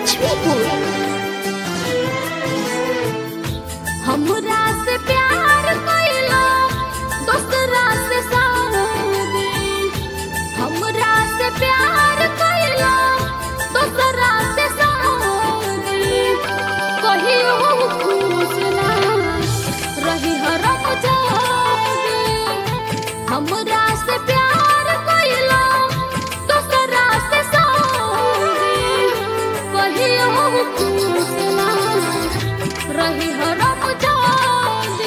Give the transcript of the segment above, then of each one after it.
लक्ष्मीपुर हमरा से प्यार कइला दोसरा से शादी हमरा से प्यार कइला दोसरा से शादी कहियो खुश ना रही हरम जागे हमरा से प्यार कइला दोसरा से शादी कहियो खुश ना रही हरम जागे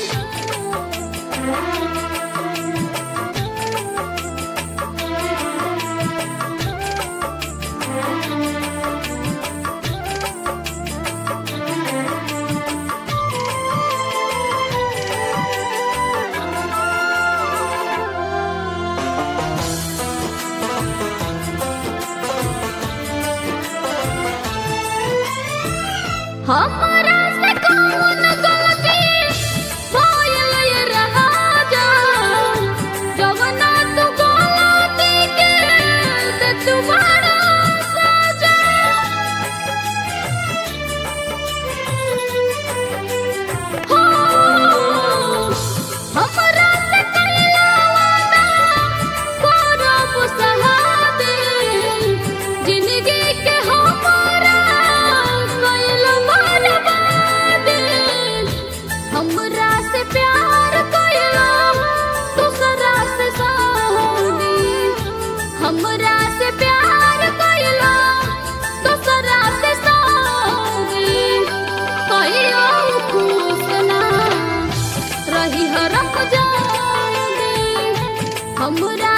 हमरा से कौन गलती भइल ये राजा जवना तू गलती के से तुम्हारा सजा हो हमरा से कइला वादा करब सहादे जिंदगी के हमारा कइल बर्बादे हमरा से प्यार कइला दूसरा से शादी हमरा से प्यार कइला दूसरा से शादी कहियो खुश ना रही हरम जागे हमरा